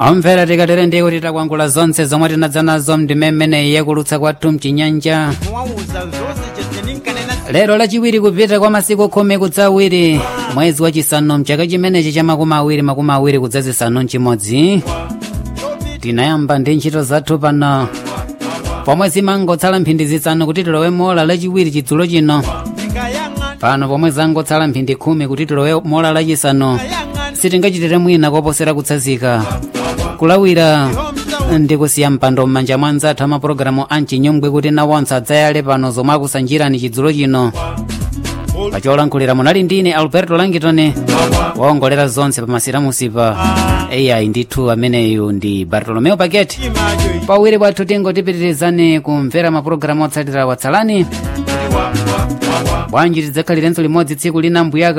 omvera tikatere ndiye kuti takwangula zonse zomwe tinadza nazo mndimemene yakulutsa kwathu mchinyanja muwauza zonse cheteninkanena lero lachiwiri kupita kwa masiku khumi kudzawiri mwezi wachisanu mchaka chimenechi cha makumi awiri makumi awiri kudzazisanu mchimodzi tinayamba ndi ntchito zathu pano pomwe zimangotsala mphindi zisanu kuti tilowe mola lachiwiri chidzulo chino ndikayang'ana pano pomwe zangotsala mphindi khumi kuti tilowe mola lachisanu kayang'ana sitingachitire mwina koposera kutsazika kulawira ndi kusiya mpando m'manja mwa anzathu amapulogalamu a mchinyongwe kuti nawonse adzayale pano zomwe akusanjirani chidzulo chino pacholankhulira munali ndine alberto langitone waongolera zonse pamasiramusipa eyayi ndithu ameneyu ndi bartolomeo paget imajo pawiri pathu tingotipitirizani kumvera mapulogalamu otsatira watsalani bwanji tidzakhalirenso limodzi tsiku lina mbuyaka